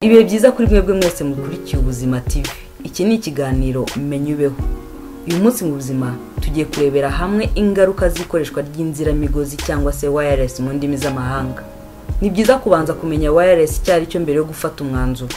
ibihe byiza kuri mwebwe mwese mukurikiye ubuzima tv iki ni ikiganiro menya ubeho uyu munsi mu buzima tugiye kurebera hamwe ingaruka z'ikoreshwa ry'inziramigozi cyangwa se wayaresi mu ndimi z'amahanga ni byiza kubanza kumenya wayaresi icyo ari cyo mbere yo gufata umwanzuro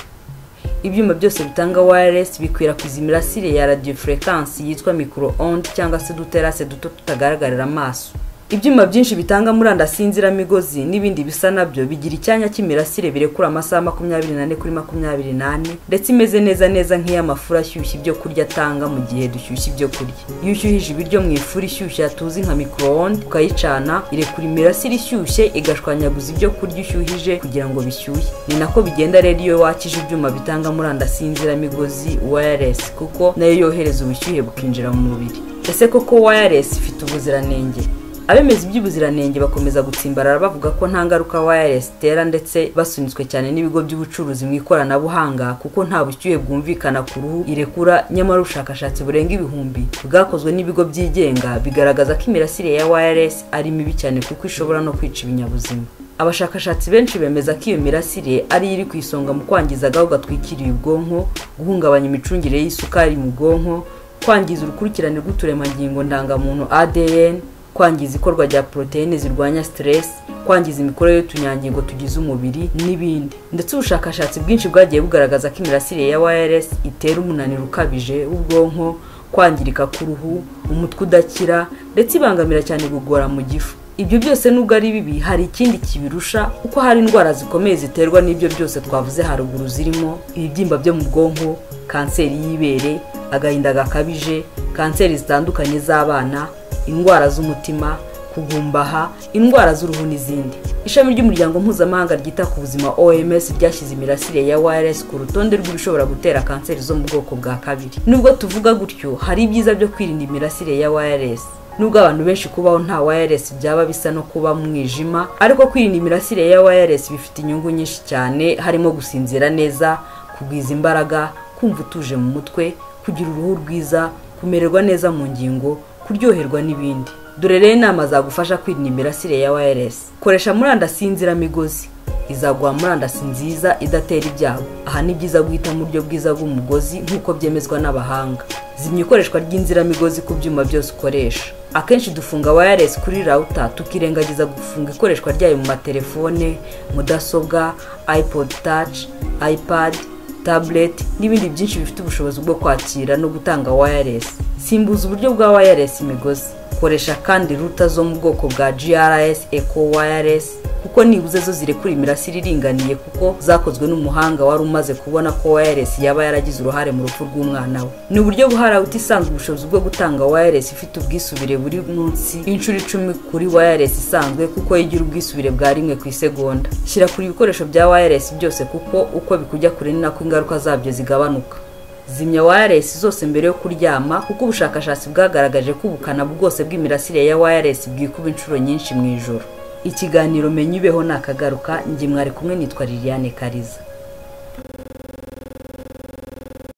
ibyuma byose bitanga wayaresi bikwirakwiza imirasire ya radiyo furekansi yitwa mikoro ondi cyangwa se uduterase duto tutagaragarira amaso ibyuma byinshi bitanga murandasi y'inziramigozi n'ibindi bisa nabyo bigira icyanya cy'imirasire birekura amasaha makumyabiri n'ane kuri makumyabiri n'ane ndetse imeze neza neza nk'iy'amafura ashyushya ibyo kurya atanga mu gihe dushyushya ibyo kurya iyo ushyuhije ibiryo mu ifuru ishyushya tuzi nka micro-onde ukayicana irekura imirasire ishyushye igashwanyaguza ibyo kurya ushyuhije kugira ngo bishyuhe ni nako bigenda rero iyo wakije ibyuma bitanga murandasi y'inziramigozi wireless kuko nayo yohereza ubushyuhe bukinjira mu mubiri ese koko wireless ifite ubuziranenge abemeza iby'ubuziranenge bakomeza gutsimbarara bavuga ko nta ngaruka wireless itera ndetse basunitswe cyane n'ibigo by'ubucuruzi mu ikoranabuhanga kuko nta bushyuhe bwumvikana ku ruhu irekura nyamara ubushakashatsi burenga ibihumbi bwakozwe n'ibigo byigenga bigaragaza ko imirasire ya wireless ari mibi cyane kuko ishobora no kwica ibinyabuzima abashakashatsi benshi bemeza ko iyo mirasire ari iri ku isonga mu kwangiza agahu gatwikiriye ubwonko guhungabanya imicungire y'isukari mu bwonko kwangiza urukurikirane rw'uturemangingo ndangamuntu adn kwangiza ikorwa rya poroteyine zirwanya siteresi kwangiza imikorere y'utunyangingo tugize umubiri n'ibindi ndetse ubushakashatsi bwinshi bwagiye bugaragaza ko imirasire ya wayaresi itera umunaniro ukabije w'ubwonko kwangirika k'uruhu umutwe udakira ndetse ibangamira cyane igogora mu gifu ibyo byose nubwo ari bibi hari ikindi kibirusha kuko hari indwara zikomeye ziterwa n'ibyo byose twavuze haruguru zirimo ibibyimba byo mu bwonko kanseri y'ibere agahinda gakabije kanseri zitandukanye z'abana indwara z'umutima kugumbaha indwara z'uruhu n'izindi ishami ry'umuryango mpuzamahanga ryita ku buzima oms ryashyize imirasire ya wireless ku rutonde rw'ibishobora gutera kanseri zo mu bwoko bwa kabiri nubwo tuvuga gutyo hari ibyiza byo kwirinda imirasire ya wireless nubwo abantu benshi kubaho nta wireless byaba bisa no kuba mu mwijima ariko kwirinda imirasire ya wireless bifite inyungu nyinshi cyane harimo gusinzira neza kugwiza imbaraga kumva utuje mu mutwe kugira uruhu rwiza kumererwa neza mu ngingo kuryoherwa n'ibindi dore rero inama zagufasha kwirinda imirasire ya wayaresi koresha murandasi y'inziramigozi izaguha murandasi nziza idatera ibyago aha ni byiza guhita mu buryo bwiza bw'umugozi nk'uko byemezwa n'abahanga zimya ikoreshwa ry'inziramigozi ku byuma byose ukoresha akenshi dufunga wayaresi kuri rawuta tukirengagiza gufunga ikoreshwa ryayo mu matelefone mudasobwa ipod taci ipadi tabuleti n'ibindi byinshi bifite ubushobozi bwo kwakira no gutanga wayaresi simbuza uburyo bwa wayaresi imigozi koresha kandi ruta zo mu bwoko bwa grrs eco wayaresi kuko nibuze zo zirekura imirasire iringaniye kuko zakozwe n'umuhanga wari umaze kubona ko wayaresi yaba yaragize uruhare mu rupfu rw'umwana we ni uburyo buharawuta isanzwe ubushobozi bwo gutanga wayaresi ifite ubwisubire buri munsi inshuro icumi kuri wayaresi isanzwe kuko igira ubwisubire bwa rimwe ku isegonda shyira kuri ibikoresho bya wayaresi byose kuko uko bikujya kure ni nako ingaruka zabyo zigabanuka zimya wayaresi zose mbere yo kuryama kuko ubushakashatsi bwagaragaje ko ubukana bwose bw'imirasire ya wayaresi bwikuba inshuro nyinshi mu ijoro ikiganiro menya ubeho ni akagaruka nge mwari kumwe nitwa liliane kariza